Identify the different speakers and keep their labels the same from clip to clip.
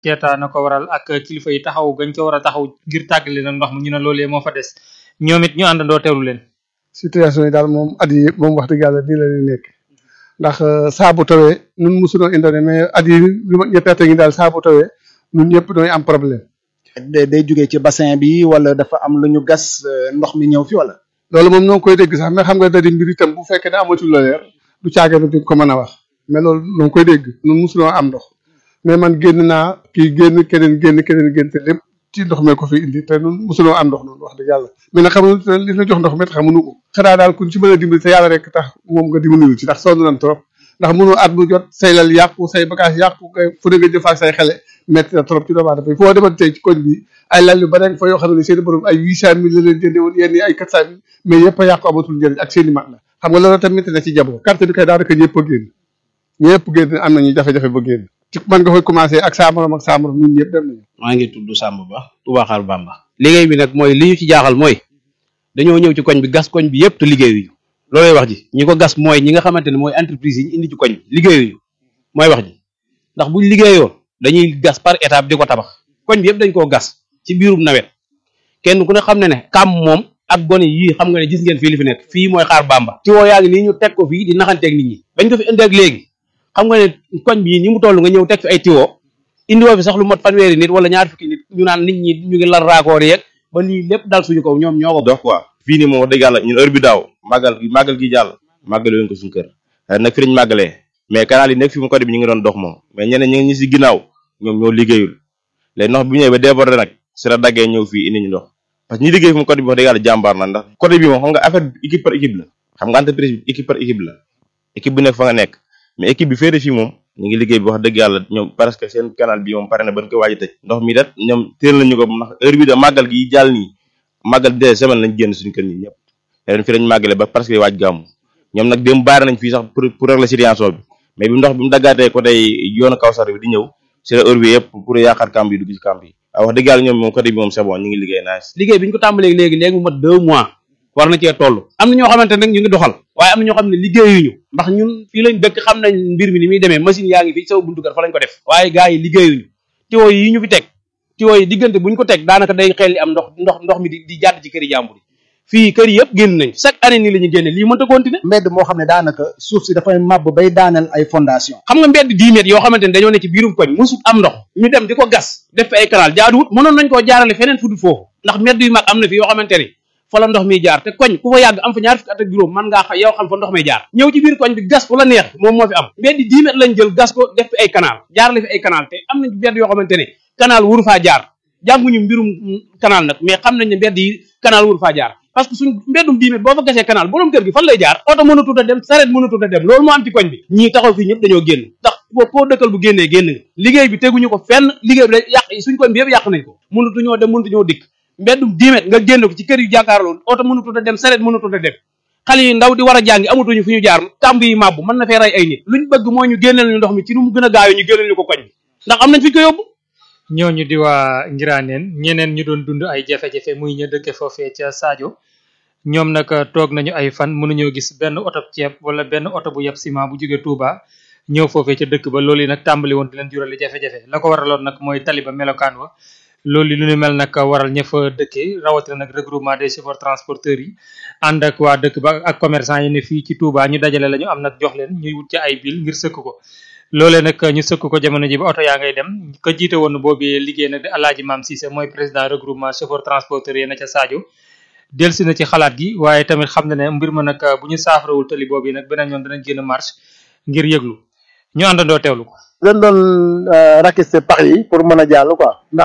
Speaker 1: Keita na ko waral ak kilifa yi taxaw gañ ko war a taxaw ngir tàggale nag ndox mi ñu ne loolee moo fa des ñoom it ñu àndandoo teewlu leen.
Speaker 2: situation yi daal moom at yi moom wax dëgg yàlla nii la ñuy nekk ndax saa bu tawee ñun mosunoo indone mais at yi li ma ñetti at ngi daal saa bu tawee ñun ñëpp ñooy am problème.
Speaker 3: day jógee ci bassin bi wala dafa am lu ñu gas ndox mi ñëw fi wala.
Speaker 2: loolu moom ñoo ngi koy dégg sax mais xam nga da di mbir itam bu fekkee ne amatul la leer du caagin duñ ko mën a wax mais loolu ñoo ngi koy dégg ñun mosunoo am ndox mais man génn naa kii génn keneen génn keneen génn te lépp ci ndox mee ko fi indi te ñun mosunoo am ndox noonu wax dëgg yàlla mais nag xamuñu li la jox ndox mi xamuñu ko xanaa daal kuñ ci mën a dimbali te yàlla rek tax moom nga dimbali ci ndax sonn nañ trop ndax mënoo at bu jot say lal yàqu say bagage yàqu ngay fu ne nga jëfaak say xele metti na trop ci doomu aadama foo demoon tey ci koñ bi ay lal yu bare fa yoo xam ne seen i borom ay huit cent mille la leen jënde woon yenn yi ay quatre cent mille mais yëpp a yàqu amatul njëriñ ak seen i mat la xam nga loolu tamit na ci jabo carte bi kay daanaka ñëpp a génn ñëpp génn am nañu jafe-jafe ba génn ci man nga koy commencé ak saa morom ak saa morom ñun ñëpp dem nañu
Speaker 4: maa ngi tudd Samba Ba Touba Xaar Bamba liggéey bi nag mooy li ñu ci jaaxal mooy dañoo ñëw ci koñ bi gas koñ bi yëpp te liggéeyuñu loolay wax ji ñi ko gas mooy ñi nga xamante ne mooy entreprise yi ñu indi ci koñ bi liggéeyuñu mooy wax ji ndax buñ liggéeyoon dañuy gas par étape di ko tabax koñ bi yëpp dañ koo gas ci biirum nawet kenn ku ne xam ne ne kam moom ak gone yii xam nga ne gis ngeen fii li fi nekk fii mooy xaar bamba tiwoo yaa ngi nii ñu teg ko fii di naxanteeg nit ñi bañ ko fi indi ak léegi xam nga ne koñ bi ni mu toll nga ñëw teg fi ay tiwoo indi woo fi sax lu mot fanweeri nit wala ñaar fukki nit ñu naan nit ñi ñu ngi lan raakoor yeeg ba lii lépp dal suñu kaw ñoom ñoo ko
Speaker 5: dox quoi fii nii moom wax dëgg yàlla ñun heure bi daaw màggal gi màggal gi jàll màggale woon ko suñu kër nag fi lañ màggalee mais canal yi nekk fi mu côté bi ñu ngi doon dox moom mais ñeneen ñi ñi si ginnaaw ñoom ñoo liggéeyul léegi ndox bi ñëwee ba débordé nag si la daggee ñëw fii indi ñu ndox parce que ñi liggéey fi mu côté bi wax dëgg yàlla jàmbaar na ndax côté bi moom xam nga affaire bi équipe par équipe la xam nga entreprise bi équipe par équipe la équipe bu nekk fa nga nekk mais équipe bi féete fii moom ñu ngi liggéey bi wax dëgg yàlla ñoom parce que seen canal bi moom pare na ban ko waaj a tëj ndox mi dat ñoom téel nañu ko ndax heure bi da màggal gi jàll nii màggal des semaines lañ génn suñu kër ñi ñëpp leen fi lañ màggale ba parce que waaj gàmmu ñoom nag dem baare nañ fii sax pour pour régler situation bi mais bi ndox bi mu daggaatee côté yoonu Kawsar bi di ñëw si la heure bi yëpp pour yaakaar camp yi dugg ci camp yi waaw wax dëgg yàlla ñoom moom côté bi moom c'est bon ñu ngi liggéey nice
Speaker 4: liggéey bi ñu ko tàmbalee léegi léegi mu mat deux mois war na cee toll am na ñoo xamante nag ñu ngi doxal waaye am na ñoo xam ne liggéeyuñu ndax ñun fii lañ dëkk xam nañ mbir mi ni muy demee machine yaa ngi fi saw buntu kër fa lañ ko def waaye gars yi liggéeyuñu tiwo yi ñu fi teg tiwo yi diggante buñ ko teg daanaka day xel li am ndox ndox ndox mi di di jàdd ci këri jàmbur yi fii kër yëpp génn nañ chaque année nii la ñu génne lii mënta continuer
Speaker 3: mbedd moo xam ne daanaka suuf si dafay màbb bay daaneel ay fondation
Speaker 4: xam nga mbedd dix mètres yoo xamante ne dañoo ne ci biirum koñ musut am ndox ñu dem di ko gas def fi ay canal jaaduwut mënoon nañ koo jaarale feneen fu dul foofu ndax mbedd yu mag am na fi yoo xamante ni fa la ndox miy jaar te koñ ku fa yàgg am fa ñaar fukki at ak juróom man ngaa xam yow xam fa ndox may jaar ñëw ci biir koñ bi gas fu la neex moom moo fi am mbedd dix mètres lañ jël gas ko def fi ay canal jaarale fi ay canal te am nañ mbedd yoo xamante ne canal wuru faa jaar jànguñu mbirum canal nag mais xam nañ ne mbedd yi canal wuru faa jaar parce que suñ mbeddum dix mètres boo fa gasee canal borom kër gi fan lay jaar oto mënatut a dem saret mënatut a dem loolu moo am ci koñ bi ñii taxaw fii ñëpp dañoo génn ndax boo koo dëkkal bu génnee génn nga liggéey bi teguñu ko fenn liggéey bi da yàq suñ koñ bi yëpp yàq nañ ko mënatuñoo dem mënatuñoo dikk mbeddum dix mètres nga génn ko ci kër yu jàkkaarloo oto mënatut a dem saret mënatut a dem xale yi ndaw di war a jàngi amatuñu fu ñu jaar tàmb yi màbbu mën na fee rey ay nit luñ bëgg mooy ñu génneel ñu ndox mi ci nu mu gën a gaawee ñu génneel ñu ko koñ bi ndax am nañ fi ko yóbbu
Speaker 1: ñooñu di waa Ngiraneen ñeneen ñu doon dund ay jafe-jafe muy ñu dëkke foofee ca Sadio ñoom nag toog nañu ay fan mënuñoo gis benn oto ceeb wala benn oto bu yeb ciment bu jóge Touba ñëw foofee ca dëkk ba loolu yi nag tàmbali woon di leen jurali jafe-jafe la ko waraloon nag mooy taliba melokaan wa loolu lu ñu mel nag waral ña fa dëkkee rawatina nag regroupement des chauffeurs transporteurs yi ànd ak waa dëkk ba ak commerçant yi ne fii ci Touba ñu dajale la ñu am nag jox leen ñuy wut ci ay bil ngir sëkk ko loolee nag ñu sëkk ko jamono ji ba oto yaa ngay dem ka jiite woon boobu liggéey nag di Alaaji Maam Cissé mooy président regroupement chauffeur transporteur yi na ca Sadio delsi na ci xalaat gi waaye tamit xam na ne mbir ma nag bu ñu saafarawul tali boobu yi nag beneen yoon danañ génn marche ngir yëglu ñu àndandoo teewlu ko
Speaker 2: leen doon rakiste pax yi pour mën a jàll quoi ndax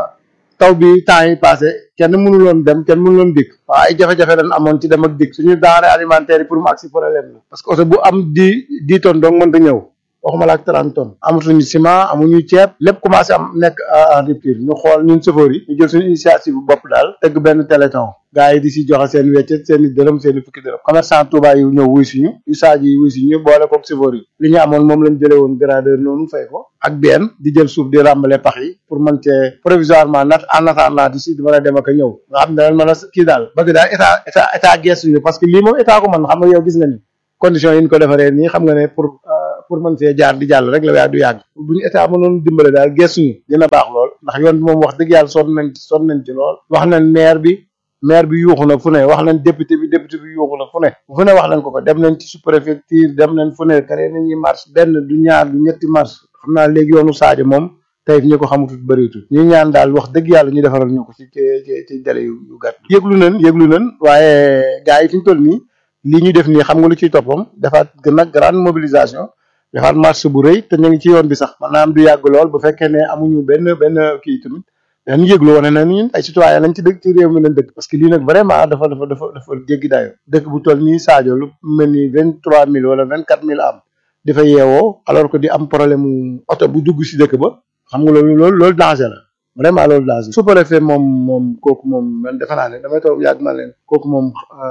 Speaker 2: taw bi temps yi passé kenn mënuloon dem kenn mënuloon dikk waaw ay jafe-jafe dañ amoon ci dem ak dikk suñu denrée alimentaire yi pour mu agsi problème la parce que oto bu am di dix tonnes donc mënta ñëw waxuma la ak trente tonnes amatuñu ciment amuñu ceeb lépp commencé am nekk en rupture ñu xool ñun chauffeur yi ñu jël suñu initiative bu bopp daal tëgg benn téléthon gars yi di si joxe seen weccet seen i dërëm seen i fukki dërëm commerçant Touba yi ñëw wuy suñu usage yi wuy suñu boole koog chauffeur yi li ñu amoon moom lañ jëlee woon gradeur noonu fay ko ak benn di jël suuf di ràmbale pax yi pour mën cee provisoirement nat en attendant di si di mën a dem ak a ñëw nga xam ne dañ mën a kii daal bëgg daal état état état gestu ñu parce que lii moom état ko mën xam nga yow gis nga ni
Speaker 3: conditions yi ñu ko defaree nii xam nga ne pour pour mën see jaar di jàll rek la waaye du yàgg bu ñu état mënoon dimbale daal gëstuñu dina baax lool ndax yoon bi moom wax dëgg yàlla sonn nañ ci sonn nañ ci lool wax nañ maire bi maire bi yuuxu na fu ne wax nañ député bi député bi yuuxu na fu ne fu ne wax nañ ko ko dem nañ ci sous-préfecture dem nañ fu ne kare nañuy marche benn du ñaar du ñetti marche xam naa léegi yoonu Sadio moom tey ñi ko xamutut bëriwutul ñu ñaan daal wax dëgg yàlla ñu defaral ñu ko ci ci ci délai yu gàtt yëglu nañ yëglu nañ waaye gars yi fi ñu toll nii lii ñu def nii xam nga lu ciy toppam defaat gën a grande mobilisation defaat marche bu rëy te ñu ngi ci yoon bi sax maanaam du yàgg lool bu fekkee ne amuñu benn benn kii tamit dañu yëglu wane na ñun ay citoyen lañ ci dëkk ci réew mi lañ dëkk parce que lii nag vraiment dafa dafa dafa dafa jéggi dayo dëkk bu toll nii Sadio lu mel ni vingt trois mille wala vingt quatre mille am di fa yeewoo alors que di am problème mu oto bu dugg si dëkk ba xam nga loolu loolu loolu danger la vraiment loolu danger sous-préfet moom moom kooku moom man defe naa ne damay toog yàgg na leen kooku moom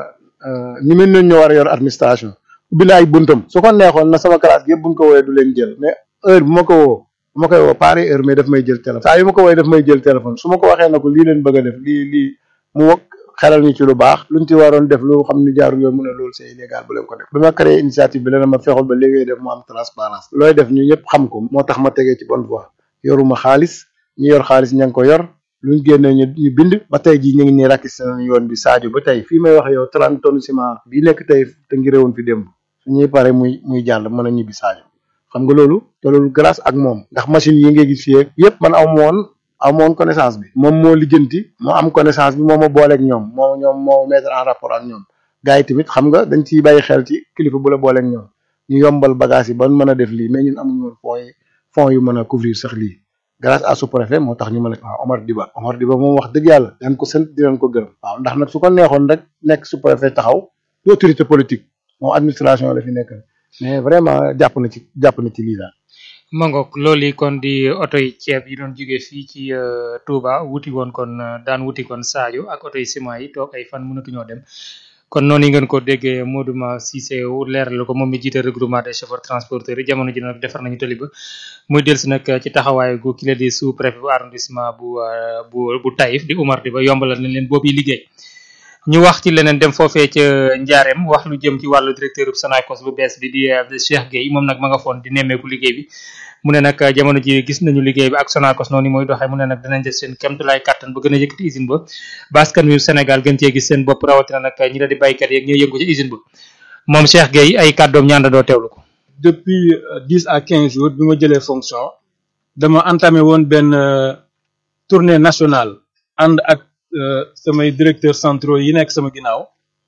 Speaker 3: ñu mel noonu ñoo war a yor administration ubbi na ay buntam su ko neexoon na sama classe gi yëpp buñ ko woowee du leen jël mais heure bu ma ko woo bu ma koy woo pare heure mais daf may jël téléphone saa yu ma ko woowee daf may jël téléphone su ma ko waxee na ko lii leen bëgg a def lii lii mu wax xelal ñu ci lu baax luñ ci waroon def lu xam ni jaarul yoon mu ne loolu c'est illégal bu leen ko def bi ma créé initiative bi la ma fexul ba léegi def mu am transparence looy def ñu ñëpp xam ko moo tax ma tegee ci bonne voie yoruma xaalis ñi yor xaalis ña ngi ko yor luñ génnee ñu ñu bind ba tey jii ñu ngi nii rakis nañ yoon bi Sadio ba tey fii may wax yow trente tonnes ciment bii nekk tey te ngi réewoon fi démb suñuy pare muy muy jàll mën a ñibbi Sadio xam nga loolu te loolu grâce ak moom ndax machine yi ngay gis fii yëpp man aw ma woon aw ma woon connaissance bi moom moo lijjanti moo am connaissance bi moo ma booleeg ñoom moo ñoom moo mettre en rapport ak ñoom gars yi tamit xam nga dañ ciy bàyyi xel ci kilifa bu la booleeg ñoom ñu yombal bagage yi ba mën a def lii mais ñun amuñu woon fonds yi fonds yu mën a couvrir sax lii grâce à sous-préfet moo tax ñu mën a waaw Omar Diba Omar Diba moom wax dëgg yàlla dañ ko sant di leen ko gërëm waaw ndax nag su ko neexoon rek nekk sous-préfet taxaw du autorité politique moom administration la fi nekk mais vraiment jàpp na ci jàpp na ci lii daal
Speaker 1: mangook loolu yi kon di oto yi ceeb yi doon jóge fii ci Touba wuti woon kon daan wuti kon Sadio ak oto yi ciment yi toog ay fan mënatuñoo dem kon noonu yi ngeen ko déggee Modou Cissé leeral ko moom mi jiite regroupement des chauffeurs transporteurs yi jamono ji nag defar nañu tali ba muy dellusi nag ci taxawaay gu ki la di sous préfet bu arrondissement bu bu bu Taïf di Oumar Diba yombalal nañ leen boobu liggéey ñu wax ci leneen dem foofee ca Njaareem wax lu jëm ci wàllu directeur bu Sonacos bu bees bi di Cheikh Gueye moom nag ma nga foon di nemmeeku liggéey bi mu ne nag jamono ji gis nañu liggéey bi ak Sonacos noonu mooy doxee mu ne nag danañ def seen kéemtulaay kàttan ba gën a yëkkati usine ba baskan wi Sénégal gën cee gis seen bopp rawatina nag ñi la di baykat yeeg ñooy yëngu ci usine ba moom Cheikh Gueye ay kàddoom ñaan doo teewlu ko.
Speaker 6: depuis dix à quinze jours bi ma jëlee fonction dama entamé woon benn tournée nationale ànd ak samay directeurs centraux yi nekk sama ginnaaw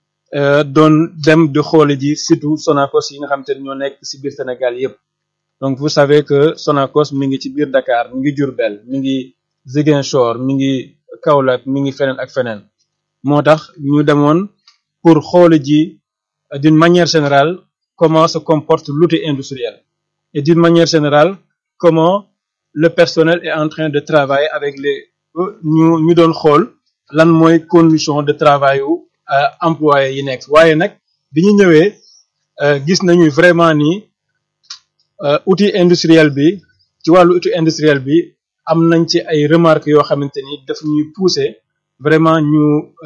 Speaker 6: doon dem di xoole ji surtout Sonacos yi nga xam te ne ñoo nekk ci biir Sénégal yépp donc vous savez que Sonacos mi ngi ci biir Dakar mi ngi Diourbel mi ngi Ziguinchor mi ngi Kaolack mi ngi feneen ak feneen moo tax ñu demoon pour xoole ji d'une manière générale comment se comporte l'outil industriel et d'une manière générale comment le personnel est en train de travailler avec les ñu ñu doon xool lan mooy condition de travail yu employé yi nekk waaye nag bi ñu ñëwee gis nañu vraiment ni outil industriel bi ci wàllu outil industriel bi am nañ ci ay remarques yoo xamante ni daf ñuy pousser vraiment ñu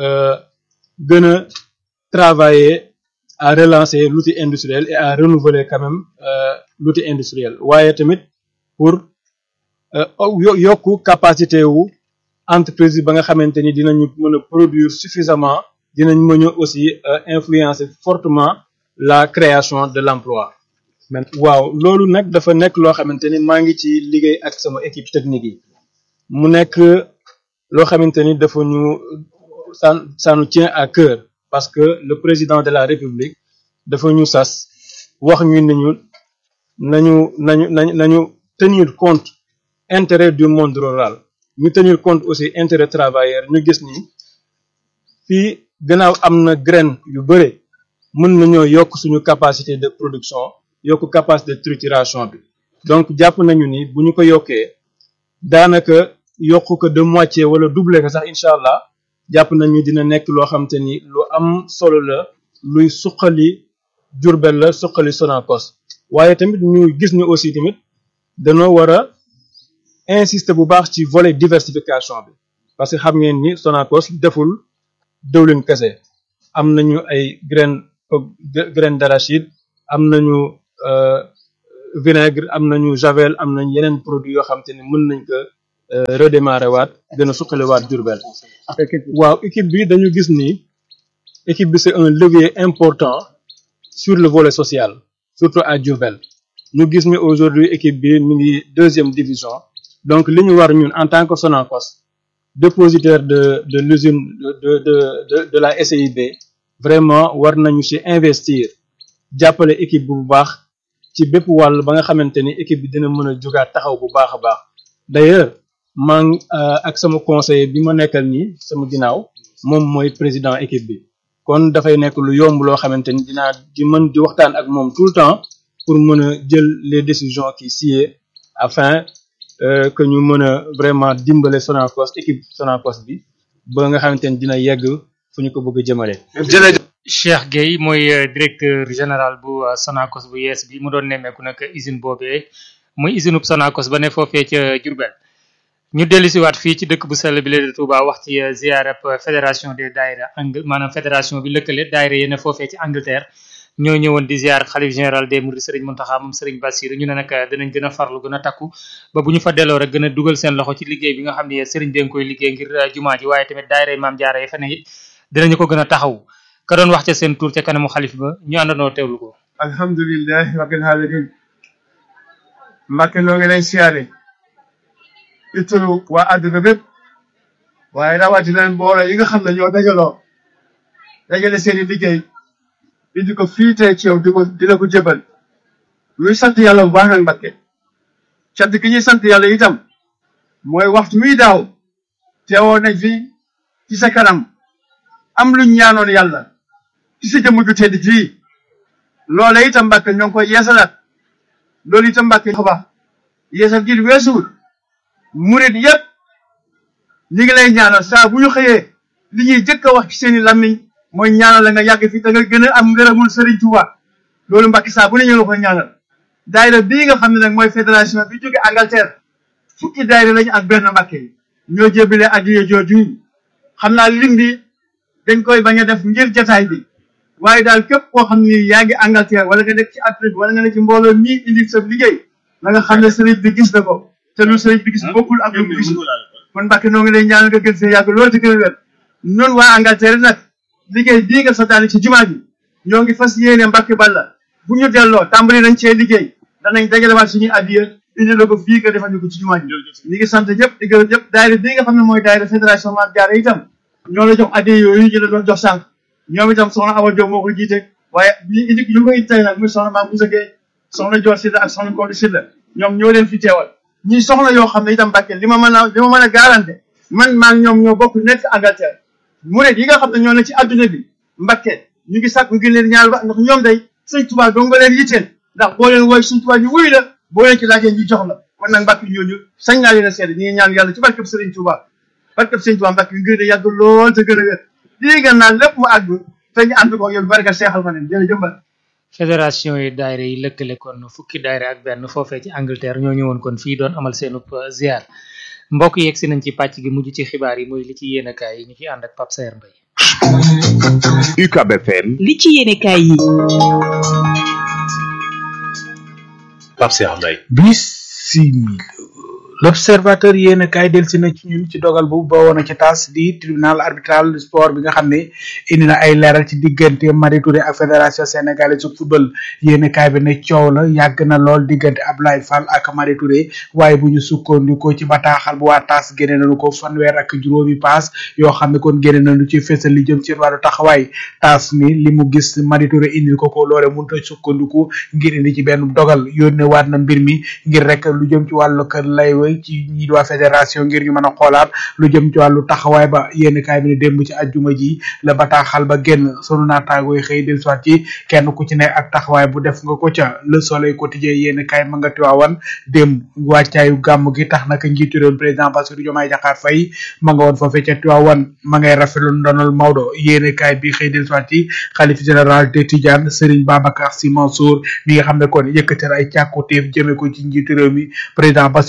Speaker 6: gën a travailler à relancer l'outil industriel et à renouveler quand même l'outil industriel waaye tamit pour yokku capacité wu entreprise ba nga xamante ni dinañu mën a produire suffisamment dinañ mën a aussi influencer fortement la création de l'emploi waaw loolu nag dafa nekk loo xamante ni maa ngi ci liggéey ak sama équipe technique yi mu nekk loo xamante ni dafa ñu ça ça nous tient à cœur parce que le président de la république dafa ñu sas wax ñu ne ñu nañu nañu nañu nañu tenir compte intérêt du monde rural ñu tenir compte aussi intérêt travailleur ñu gis ni fii gannaaw am na graine yu bëre mën nañoo yokk suñu capacité de production yokk capacité de trituration bi donc jàpp nañu ni bu ñu ko yokkee daanaka yokk ko de moitié wala doubler ko sax incha allah jàpp nañu dina nekk loo xam te ni lu am solo la luy suqali Jurbel la suqali Sonacos waaye tamit ñu gis ni aussi tamit danoo war a insister bu baax ci volet diversification bi parce que xam ngeen ni Sonacos deful dëwlin kese am nañu ay graine graine d'arachide am nañu euh, vinaigre am nañu javel am nañ yeneen produit yoo xam te ne mën nañ ko euh, redémarrer waat gën a suqaliwaat Diourbel waaw équipe bi dañu gis ni équipe bi c'est un levier important sur le volet social surtout à Diourbel ñu gis ni aujourd'hui équipe bi mi ngi deuxième division donc li ñu war ñun en tant que Sonacos dépositaire de de l'usine de de de de de la SIB vraiment war nañu ci investir jàppale équipe bi bu baax ci bépp wàll ba nga xamante ni équipe bi dina mën a jógaat taxaw bu baax a baax d'ailleurs maa ngi ak sama conseiller bi ma nekkal nii sama ginnaaw moom mooy président équipe bi kon dafay nekk lu yomb loo xamante ni dinaa di mën di waxtaan ak moom tout le temps pour mën a jël les décisions qui sied afin euh, que ñu mën a vraiment dimbale Sonacos équipe Sonacos bi ba nga xamante ni dina yegg fu ñu ko bëgg a jëmale.
Speaker 1: Cheikh Gueye mooy euh, directeur général bu euh, Sonacos bu yees bi mu doon nemmeeku nag usine boobee muy usine bu Sonacos ba ne foofee ca Diourbel ñu dellu si waat fii ci dëkk bu sell bi la de Touba wax ci euh, ziarab fédération des daayira ang maanaam fédération bi lëkkale daayira yi ne foofee ci Angleterre ñoo ñëwoon di ziar xalif général des mourides Serigne Mountakha moom Serigne Bassirou ñu ne nag dinañ gën a farlu gën a takku ba bu ñu fa delloo rek gën a dugal seen loxo ci liggéey bi nga xam ne Serigne bi nga koy liggéey ngir jumaa ji waaye tamit daayira yi maam jaara yi fa ne it dinañu ko gën a taxaw ka doon wax ca seen tur ca kanamu xalif ba ñu àndandoo teewlu ko
Speaker 7: alhamdulillahi rabbil alamin Mbàkke noo ngi lay siyaare ci turu waa àdduna bépp waaye rawatina mbooloo yi nga xam ne ñoo dajaloo dajale seeni liggéey indi ko fii tey ci yow di ko di la ko jëbal ñuy sant yàlla bu baax nag Mbàkke cant gi ñuy sant yàlla itam mooy waxtu wi daaw teewoon nañ fi ci sa kanam am luñ ñaanoon yàlla ci sa jëmm ju tedd ji loola itam Mbàkke ñoo ngi koy yeesalaat loolu itam Mbàkke xaba yeesal gi weesuwul murit yépp ñi ngi lay ñaanal saa bu ñu xëyee li ñuy jëkk a wax ci seeni làmmiñ mooy ñaanal la nga yàgg fi da nga gën a am ngërëmul Sëriñ Tuuba loolu Mbàkke saa bu ne ñu la koy ñaanal daayira bii nga xam ne nag mooy fédération bi jóge Angleterre fukki daayira lañu ak benn Mbàkke ñoo jébile addiye jooju xam naa lim bi dañ koy bañ a def ngir jataay bi waaye daal képp koo xam ne yaa ngi Angleterre wala nga nekk ci Afrique wala nga nekk ci mbooloo mii indi sa liggéey na nga xam ne sëriñ bi gis na ko te lu sëriñ bi gis bokkul ak lu mu gis kon Mbàkke noo ngi lay ñaanal nga gën fee yàgg loolu te gën a wér noonu waa Angleterre nag liggéey bii nga santaane ci jumaa ji ñoo ngi fas yéene Mbàkke Balla bu ñu delloo tàmbali nañ cee liggéey danañ dajalewaat suñuy addiya indi la ko fii nga defal ñu ko ci jumaa ji ñi ngi sant ñëpp di gërëm ñëpp daayira bii nga xam ne mooy daayira fédération Maam Jaara itam ñoo la jox addiya yooyu ñu la doon jox sànq ñoom itam soxna Awa Diop moo ko jiite waaye ñu indi ñu ko it tey nag muy soxna Maam Boussa Gueye soxna Dior Sylla ak soxna Kondi Sylla ñoom ñoo leen fi teewal ñi soxna yoo xam ne itam Mbàkke li ma mën a li ma mën a garanté man maa ngi ñoom ñoo bokk nekk Angleterre murid yi nga xam ne ñoo ne ci adduna bi Mbàkke ñu ngi sàkku ngir leen ñaar ba ndax ñoom day sëñ Tuubaa doo nga leen yitteel ndax boo leen woy sëñ Tuubaa ñu wuy la boo leen ci laajee ñu jox la kon nag Mbàkke ñooñu sañ naa leen a seede ñi ngi ñaan yàlla ci barkeb sëriñ Tuubaa barkeb sëriñ Tuubaa Mbàkke ngir de yàgg lool te gën a wér lii nga naan lépp mu àgg te ñu ànd ko yow barka seexal ma leen jërëjëf Mbàkke
Speaker 1: fédération yi daayira yi lëkkale kon fukki daayira ak benn foofee ci Angleterre ñoo ñëwoon kon fii doon amal seenub ziar mbokk yeeg si nañ ci pàcc gi mujj ci xibaar yi muy li ci yéenekaay yi ñu ci ànd ak Pape Saer Mbaye
Speaker 8: UCAB FM
Speaker 9: li ci yéenekaay yi
Speaker 8: Pape Cheikh Mbaye
Speaker 10: bisimila l'observateur yéen kaay del si na ci ñun ci dogal bu ba woon a ci tas di tribunal arbitral du sport bi nga xam ne indi na ay leeral ci diggante Mari Touré ak fédération sénégalaise de football yéen kaay bi ne coow la yàgg na lool diggante Ablaye Fall ak Mari Touré waaye bu ñu sukkandikoo ci bataaxal bu waa tas génne nañu ko fanweer ak juróomi paas yoo xam ne kon génne nañu ci fésal li jëm ci wàllu taxawaay tas mi li mu gis Mari Touré indil ko ko loole mënut a sukkandiku ngir indi ci benn dogal yónnee waat na mbir mi ngir rek lu jëm ci wàllu kër lay ci ñi waa fédération ngir ñu mën a xoolaat lu jëm ci wàllu taxawaay ba yénn kaay bi ne démb ci ajjuma ji la bataaxal ba génn sunu naataango yi xëy del soit ci kenn ku ci ne ak taxawaay bu def nga ko ca le soleil quotidien yénn kaay ma nga tiwaawan démb wàccaayu gàmm gi tax naka njiitu réew président Bassirou Diomaye Diakhar Faye ma nga woon foofee ca tiwaawan ma ngay rafetlu ndonal Maodo yénn kaay bi xëy del soit ci xalif général de Tidiane Serigne Babacar Sy Mansour mi nga xam ne kon yëkkatal ay càkkutéef jëme ko ci njiitu réew mi président Bassirou Diomaye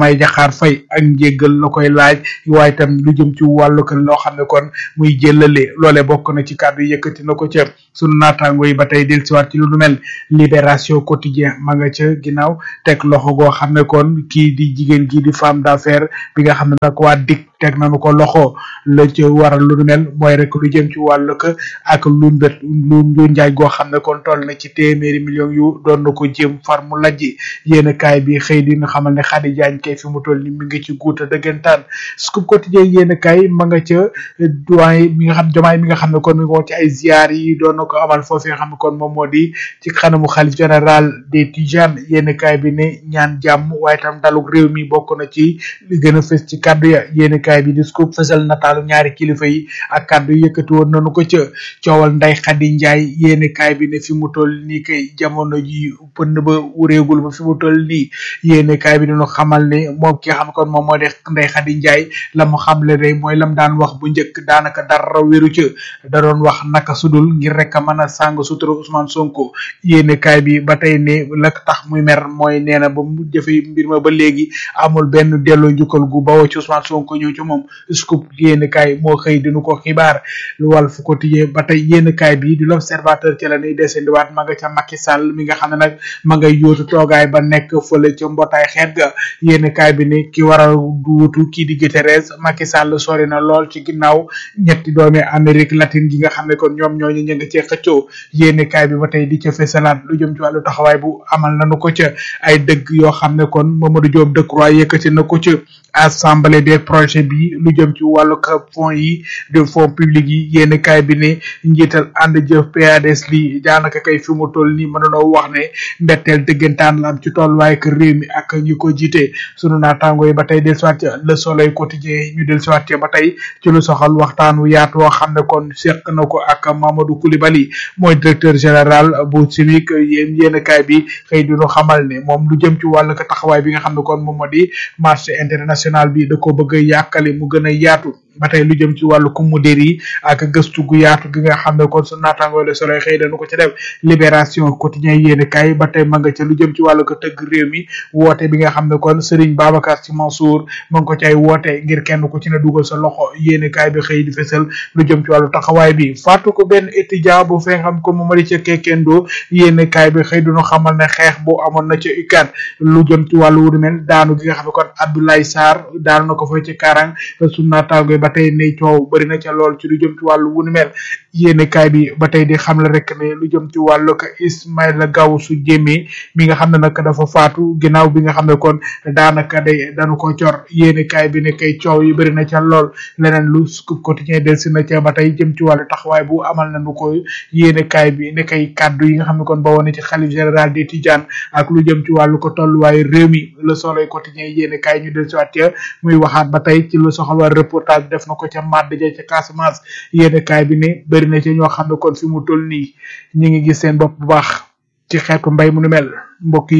Speaker 10: Diomaye Diakhar Faye ak njéggal la koy laaj waaye itam lu jëm ci wàllu ko loo xam ne kon muy jëlale loole bokk na ci kàddu yëkkati na ko ca sunu naataango yi ba tey dellusiwaat ci lu nu mel libération quotidien ma nga ca ginnaaw teg loxo goo xam ne kon kii di jigéen kii di femme d'affaires bi nga xam ne nag waa dik teg nañu ko loxo la ca waral lu nu mel mooy rek lu jëm ci wàllu ko ak lu mbét lu lu njaay goo xam ne kon toll na ci téeméeri millions yu doon na ko jéem far mu lajji yéen kaay bi xëy di ñu xamal ne Khady Diagne kay fi mu toll ni mi ngi ci guuta dëggantaan scoop quotidien yéen kaay ma nga ca doyen mi nga xam jomaay mi nga xam ne kon mi ngi woon ci ay ziar yi doon na ko amal foofu nga xam ne kon moom moo di ci xanamu xalif général des Tijanes yéen kaay bi ne ñaan jàmm waaye tam daluk réew mi bokk na ci li gën a fës ci kaddu ya yéen kaay bi di scoop fësal nataalu ñaari kilifa yi ak kaddu yi yëkkati woon nañu ko ca coowal nday Khady Ndiaye yéen kaay bi ne fi mu toll nii kay jamono ji pënd ba wuréegul ba fi mu toll nii yéen kaay bi dañu xamal ne moom ki nga xam ne kon moom moo di nday Khady Ndiaye la mu xamle day mooy lam daan wax bu njëkk daanaka dara wéru ca da doon wax naka sudul ngir rek a mën a sàng sutura Ousmane Sonko yéen kaay bi ba tey ne la tax muy mer mooy nee na ba mu jëfe mbir ma ba léegi amul benn delloo njukkal gu bawoo ci Ousmane Sonko ñëw ci moom scoop yéen kaay moo xëy dinu ko xibaar lu wal fu quotidien ba tey yéen kaay bi di l'observateur ci la ñuy desendiwaat ma nga ca Macky Sall mi nga xam ne nag ma ngay yóotu toogaay ba nekk fële ca mbootaay xeet ga yéen kaay bi ne ki war a duutu kii di Guterres Macky Sall sori na lool ci ginnaaw ñetti doomi Amérique latine gi nga xam ne kon ñoom ñooñu ñu ngi cee xëccoo yéen kaay bi ba tey di ca fesalaat lu jëm ci wàllu taxawaay bu amal nañu ko ca ay dëgg yoo xam ne kon Mamadou Diop Decroix yëkkati na ko ca assemblée des projets bi lu jëm ci wàllu fonds yi de fonds publics yi yéen kaay bi ne njiital ànd jëf PADS li daanaka kay fi mu toll nii mën nañoo wax ne mbetteel dëggantaan la am ci tolluwaay ak réew mi ak ñi ko jiite sunu naataango yi ba tey dellusiwaat ca le soleil quotidien ñu dellusiwaat ca ba tey ci lu soxal waxtaan wu yaatu woo xam ne kon seq na ko ak Mamadou Coulibaly mooy directeur général bu CIMIC yéen yéen kaay bi xëy dinu xamal ne moom lu jëm ci wàllu taxawaay bi nga xam ne kon moom moo di marché international bi da ko bëgg a yàkkali mu gën a yaatu ba tey lu jëm ci wàllu kumudér yi ak gëstu gu yaatu gi nga xam ne kon su naataangoo le soleil xëy dañu ko ci def libération quotidien yéen kay ba tey ma nga ca lu jëm ci wàllu ko tëgg réew mi woote bi nga xam ne kon Serigne Babacar Sy Mansour ma ngi ko ci ay woote ngir kenn ku ci ne dugal sa loxo yéen kay bi xëy di fesal lu jëm ci wàllu taxawaay bi fàttu ko benn étudiant bu fee xam ko moom di ca kekkendo yéen kay bi xëy duñu xamal ne xeex bu amoon na ca UCAD lu jëm ci wàllu wu mel daanu gi nga xam ne kon Abdoulaye Sarr daanu na ko fa ci karang su naataangoo ba tey ne coow bëri na ca lool ci lu jëm ci wàllu wu ni mel yéene kaay bi ba tey di xam la rek ne lu jëm ci wàllu ko Ismaïla Gawsu Jéeme mi nga xam ne nag dafa faatu ginnaaw bi nga xam ne kon daanaka day dañu ko cor yéene kaay bi ne kay coow yi bëri na ca lool leneen lu Scoop Quotidien del si na ca ba tey jëm ci wàllu taxawaay bu amal nañu ko yéene kaay bi ne kay kàddu yi nga xam ne kon ba woon ci xalif général des Tidianes ak lu jëm ci wàllu ko tolluwaayu réew mi le soleil quotidien yéene kaay ñu del si waat ca muy waxaat ba tey ci lu soxal waa reportage def na ko ca màdd ja ca Casamance yéene kaay bi ne bëri na ci ñoo xam ne kon fi mu toll nii ñi ngi gis seen bopp bu baax ci xeetu mbay mu nu mel mbokk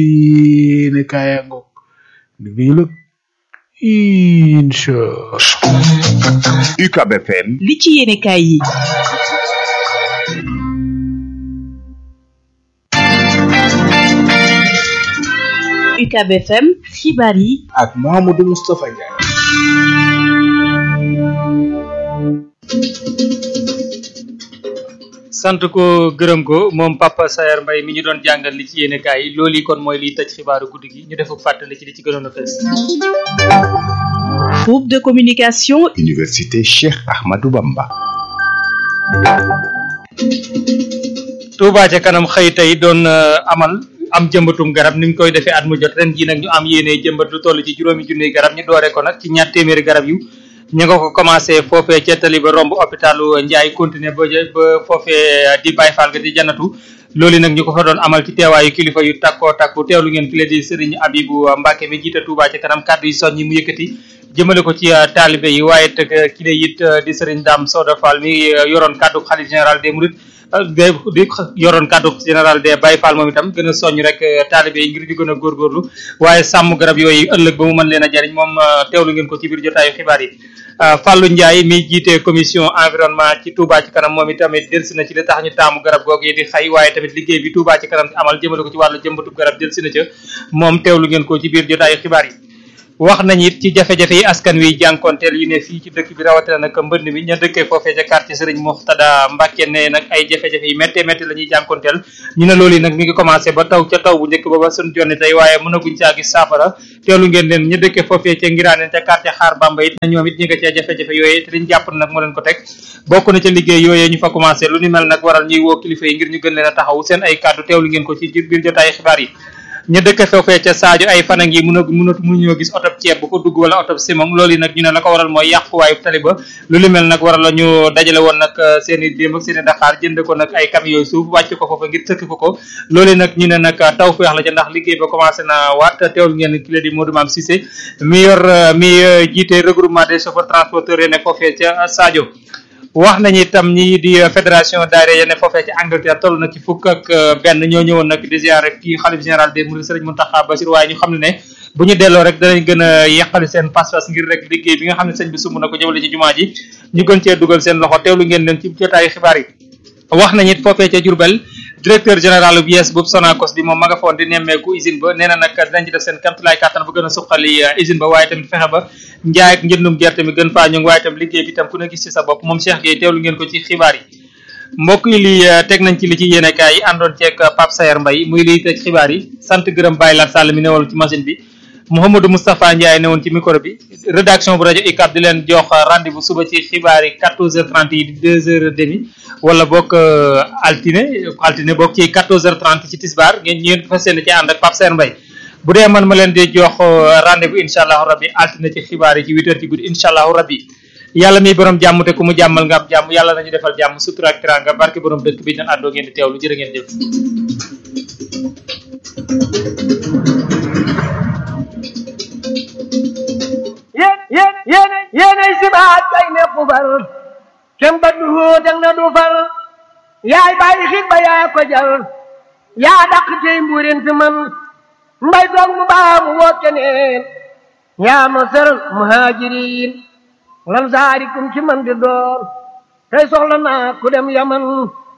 Speaker 10: yi ne kaaya ngoog liggéey la incha
Speaker 8: UCAB FM
Speaker 9: li ci yéene kaay yi UCAB FM xibaar yi
Speaker 10: ak Mamadou Moustapha Ndiaye
Speaker 1: sant ko gërëm ko moom Papa Sayer Mbaye mi ñu doon jàngal li ci yéene kaay yi loolu yi kon mooy liy tëj xibaaru guddi gi ñu def fàttali ci li ci gënoon a fees
Speaker 9: groupe de communication
Speaker 8: Université Cheikh Ahmadou Bamba
Speaker 1: Touba ca kanam xëy tey doon amal am jëmbatum garab ni ñu koy defee at mu jot ren jii nag ñu am yéene jëmbat lu toll ci juróomi junniy garab ñu doore ko nag ci ñaar téeméeri garab yu ñu nga ko commencé foofee ca tali ba romb hôpitalu Ndiaye continuer ba ba foofee di Baye Fall ga di janatu loolu nag ñu ko fa doon amal ci teewaayu kilifa yu takkoo takku teewlu ngeen file di Serigne Abibou Mbacke mi jiite Touba ca kanam kàddu yi soññi mu yëkkati jëmale ko ci taalibe yi waaye te ki ne it di Serigne Dame Soda Fall mi yoroon kàddu xalif général des Mourides de di yoroon kàddu général des Baye Fall moom itam gën a soññ rek taalibe yi ngir di gën a góorgóorlu waaye sàmm garab yooyu ëllëg ba mu mën leen a jariñ moom teewlu ngeen ko ci biir jotaayu xibaar yi Fallou Ndiaye mi jiite commission environnement ci Touba ci kanam moom itamit delsi na ci li tax ñu taamu garab googu yi di xay waaye tamit liggéey bi Touba ci kanam amal jëmale ko ci wàllu jëmbatu garab delsi na ca moom teewlu ngeen ko ci biir jotaayu xibaar yi wax nañ it ci jafe-jafe yi askan wi jànkonteel yu ne fii ci dëkk bi rawatina nag mbënd mi ña dëkkee foofee ca quartier Serigne Moxtada Mbacke ne nag ay jafe-jafe yi méttee métti la ñuy jànkonteel ñu ne loolu yi nag mi ngi commencé ba taw ca taw bu njëkk ba ba suñ jonni tey waaye mënaguñ caa gis saafara teelu ngeen leen ña dëkkee foofee ca ngiraaneen ca quartier xaar Bamba it na ñoom it ñi nga cee jafe-jafe yooyee te liñ jàpp nag moo leen ko teg bokk na ca liggéey yooyee ñu fa commencé lu ni mel nag waral ñuy woo kilifa yi ngir ñu gën leen a taxaw seen ay kàddu teewlu ngeen ko ci biir jotaay xibaar yi ñu dëkk foofee ca Sadio ay fan a ngi mun a mun a mënuñoo gis oto ceeb bu ko dugg wala oto simon loolu yi nag ñu ne la ko waral mooy yàquwaayu tali ba lu li mel nag waral la ñu dajale woon nag seen i démb ak seen i Dakar jënd ko nag ay camions yooyu suuf wàcc ko foofa ngir sëkk ko ko loolu nag ñu ne nag taw feex la ca ndax liggéey ba commencé na waat teewul ngeen ki la di Modou Mame Cissé mi yor mi jiite regroupement des chauffeurs transporteurs yi ne foofee ca Sadio wax nañu itam ñi di fédération daayira ya ne foofee ci Angleterre toll na ci fukk ak benn ñoo ñëwoon nag di ziare kii xalif général des mourides Serigne Mountakha Bassirou waaye ñu xam ne ne bu ñu delloo rek danañ gën a yeqali seen pas-pas ngir rek liggéey bi nga xam ne sëñ bi sumb na ko jëmale ci jumaa ji ñu gën cee dugal seen loxo teewlu ngeen leen ci jotaayu xibaar yi wax nañu it foofee ca Diourbel directeur général bu yees bu Sonacos bi moom ma nga foon di nemmeeku usine ba nee na nag dinañ ci def seen kamtulaay kàttan ba gën a suqali usine ba waaye tamit fexe ba njaay ak njëndum gerte mi gën faa ñu waaye tam liggéey bi tam ku ne gis ci sa bopp moom Cheikh Gueye teewlu ngeen ko ci xibaar yi mbokk yi li teg nañ ci li ci yéenekaay yi àndoon ceeg Pape Sayer Mbaye muy liy teg xibaar yi sant gërëm Baye Lat Sall mi newal ci machine bi Mouhamadou Moustapha Ndiaye newoon ci micro bi rédaction bu rajo UCAB di leen jox rendez-vous suba ci xibaar yi 14h30 yi di 2h30 wala bokk altine altine bokk ci 14h30 ci Tisbar ngeen ñeen fas yéene ci ànd ak Pape Sayer Mbaye bu dee man ma leen di jox rendez-vous incha allahu rabbi altine ci xibaar yi ci 8h ci guddi incha allahu rabbi yàlla mi borom jàmm te ku mu jàmmal nga am jàmm yàlla nañu defal jàmm sutura ak teraanga barke borom dëkk bi ñu àndoo ngeen di teewlu jërë ngeen jëf.
Speaker 11: yéen yéen yéen yéenay sibaat kay ne xubal kem ba du dang na du fal yaay bàyyi xit ba yaa ko jal yaa dàq tey mbuurin fi man mbay doog mu baa mu woo keneen yaa ma sër muhaajiriin lan saarikum ci man di doon tey soxla naa ku dem yaman